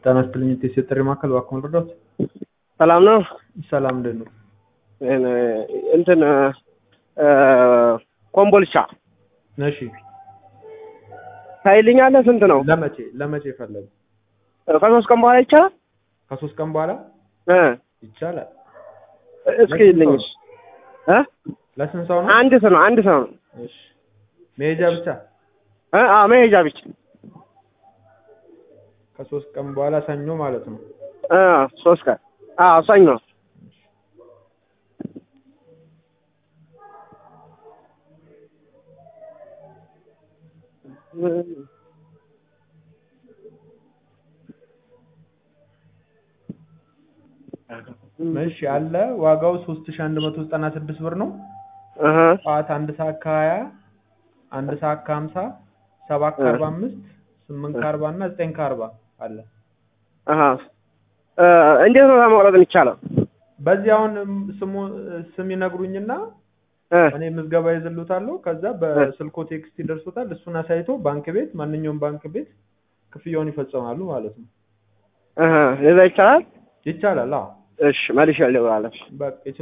ጤና ይስጥልኝ የቴስ የጥሪ ማዕከል እባክዎን ልርዳዎት? ሰላም ነው። ሰላም እንዴት ነው? እንትን ኮምቦልቻ እሺ ታይልኛለህ? ስንት ነው? ለመቼ ለመቼ ፈለጉ? ከሶስት ቀን በኋላ ይቻላል? ከሶስት ቀን በኋላ እ ይቻላል። እስኪ ልኝሽ እ ለስንት ሰው ነው? አንድ ሰው ነው። አንድ ሰው ነው። እሺ መሄጃ ብቻ እ አ መሄጃ ብቻ ከሶስት ቀን በኋላ ሰኞ ማለት ነው። እ ሶስት ቀን አዎ ሰኞ እሺ አለ ዋጋው 3196 ብር ነው። እህ ጠዋት አንድ ሰዓት ከሀያ አንድ ሰዓት ከሀምሳ ሰባት ከአርባ አምስት ስምንት ከአርባ እና ዘጠኝ ከአርባ አለ። አሃ እ እንዴት ነው መቁረጥ የሚቻለው? በዚህ አሁን ስሙ ስም ይነግሩኝና እ እኔ ምዝገባ ይዝሉታለሁ። ከዛ በስልኮ ቴክስት ይደርሱታል። እሱን አሳይቶ ባንክ ቤት ማንኛውም ባንክ ቤት ክፍያውን ይፈጽማሉ ማለት ነው። እህ ለዛ ይቻላል? ይቻላል። አዎ እሺ መልሼ ልደውላለሁ። በቃ